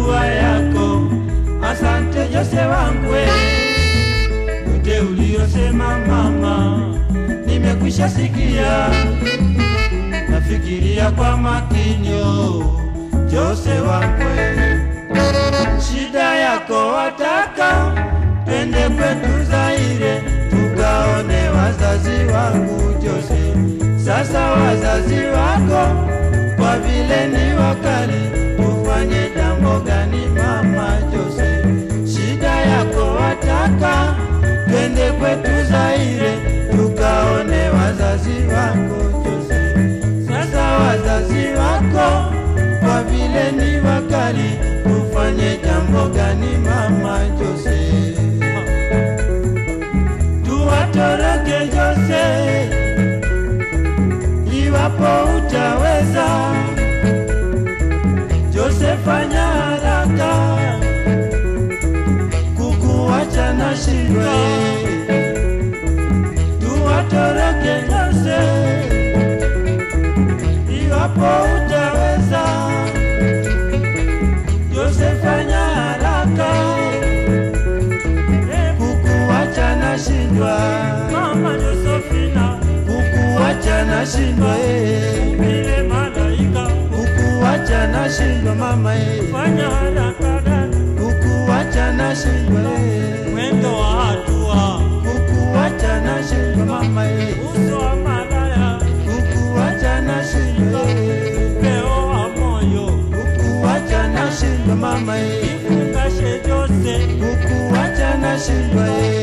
dua yako. Asante Jose wangu, yote uliyosema mama, nimekwisha sikia, nafikiria kwa makinyo. Jose wangu, shida yako wataka twende kwetu Zaire tukaone wazazi wangu Jose. Sasa wazazi wako kwa vile ni wakali, tufanye jambo gani mama Jose? Shida yako wataka twende kwetu Zaire tukaone wazazi wako Jose. Sasa wazazi wako kwa vile ni wakali, tufanye jambo gani mama Jose? Tuwatoroke Jose iwapo utaweza. Jose, fanya haraka, kukuacha na shindwa. Tuwatoroke Jose iwapo utaweza. Jose, fanya haraka, kukuacha na shindwa. Mama Josefina, kukuacha na shindwa eh. vile malaika, kukuacha na shindwa mama eh. fanya haraka dada, kukuacha na shindwa eh. mwendo wa hatua, kukuacha na shindwa mama eh. uso wa malaya, kukuacha na shindwa eh. upeo wa moyo, kukuacha na shindwa mama eh. ifungashe Jose, kukuacha na shindwa eh.